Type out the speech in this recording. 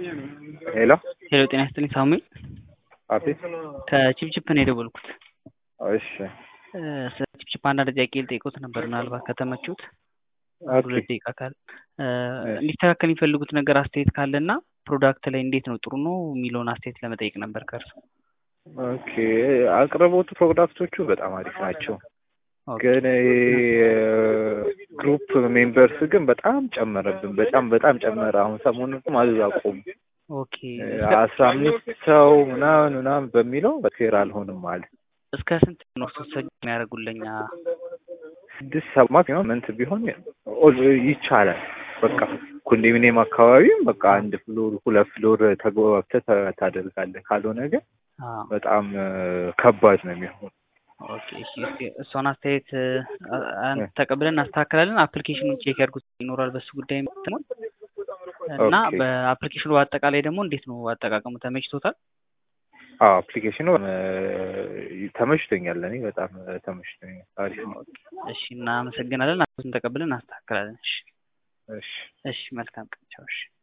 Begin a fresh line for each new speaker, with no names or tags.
ሄሎ
ሄሎ ጤና ይስጥልኝ ሳሙኤል
አቤት።
ከቺፕቺፕ ነው የደወልኩት።
እሺ
እ ስለ ቺፕቺፕ አንዳንድ ጥያቄ ልጠይቅዎት ነበር ምናልባት ከተመቹት
ኦኬ
ሁለት ደቂቃ ካለ እ እንዲስተካከል የሚፈልጉት ነገር አስተያየት ካለና ፕሮዳክት ላይ እንዴት ነው ጥሩ ነው የሚለውን አስተያየት ለመጠየቅ ነበር ከእርሱ።
ኦኬ አቅርቦቱ ፕሮዳክቶቹ በጣም አሪፍ ናቸው።
ኦኬ
ግን ግሩፕ ሜምበርስ ግን በጣም ጨመረብን። በጣም በጣም ጨመረ። አሁን ሰሞኑን ማዘዝ አቆሙ።
ኦኬ
አስራ አምስት ሰው ምናምን ምናምን በሚለው ፌር አልሆንም አለ።
እስከ ስንት ነው ሶሰጅ የሚያደርጉልኛ?
ስድስት ሰባት መንት ቢሆን ኦል- ይቻላል። በቃ ኮንዶሚኒየም አካባቢም በቃ አንድ ፍሎር ሁለት ፍሎር ተግባብተህ ታ- ታደርጋለህ። ካልሆነ ግን
አዎ
በጣም እ፣ ከባድ ነው የሚሆን።
ኦኬ እሺ እስኪ እሷን አስተያየት እ፣ አ- ተቀብለን እናስተካክላለን። አፕሊኬሽኑን ቼክ ያድርጉት ይኖራል በሱ ጉዳይ የምትሆን እና
ኦኬ።
በአፕሊኬሽኑ በአጠቃላይ ደግሞ እንዴት ነው አጠቃቀሙ ተመችቶታል?
አዎ አፕሊኬሽኑ እ፣ ተመችቶኛል። እኔ በጣም እ፣ ተመችቶኛል። አሪፍ ነው።
እሺ እናመሰግናለን። አሁን ተቀብለን እናስተካክላለን። እሺ
እሺ
እሺ መልካም ቀን ቻው። እሺ